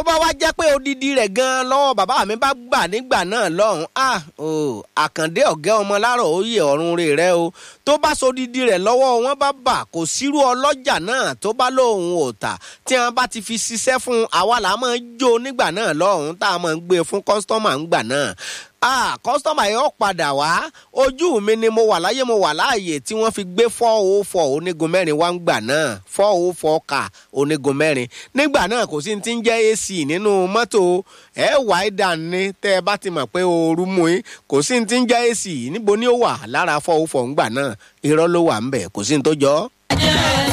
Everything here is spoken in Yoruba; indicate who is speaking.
Speaker 1: bá wá jẹ́ pé odidi rẹ̀ gan-an lọ́wọ́ bàbá mi bá gbà nígbà náà lọ́hùn ah o àkàndé ọ̀gẹ́ ọmọ láàrọ̀ òye ọ̀run rè rẹ o tó bá sodidi rẹ̀ lọ́wọ́ wọn bá bà kò sírú ọlọ́jà náà tó bá lóun ò tà tí wọn bá ti fi ṣiṣẹ́ fún àwa là máa ń jó nígbà náà lọ́hùn tá a máa ń gbé fún kọ́sítọ́mà ńgbà náà ah kọ́sítọ́mà yóò padà wá ojú mi ni mo wà láyé mo wà láàyè tí wọ́n fi gbé four oh four onígun mẹ́rin wá ń gbà náà four oh four kà onígun mẹ́rin nígbà náà kò sí ti ń jẹ́ ac nínú mọ́tò ẹ wà á dàn ní tẹ́ ẹ bá ti mọ̀ pé ooru mú yín kò sí ti ń jẹ́ ac níbo ni ó wà lára four oh four ńgbà náà irọ́ ló wà ń bẹ̀ kò sí ní tó jọ ọ́.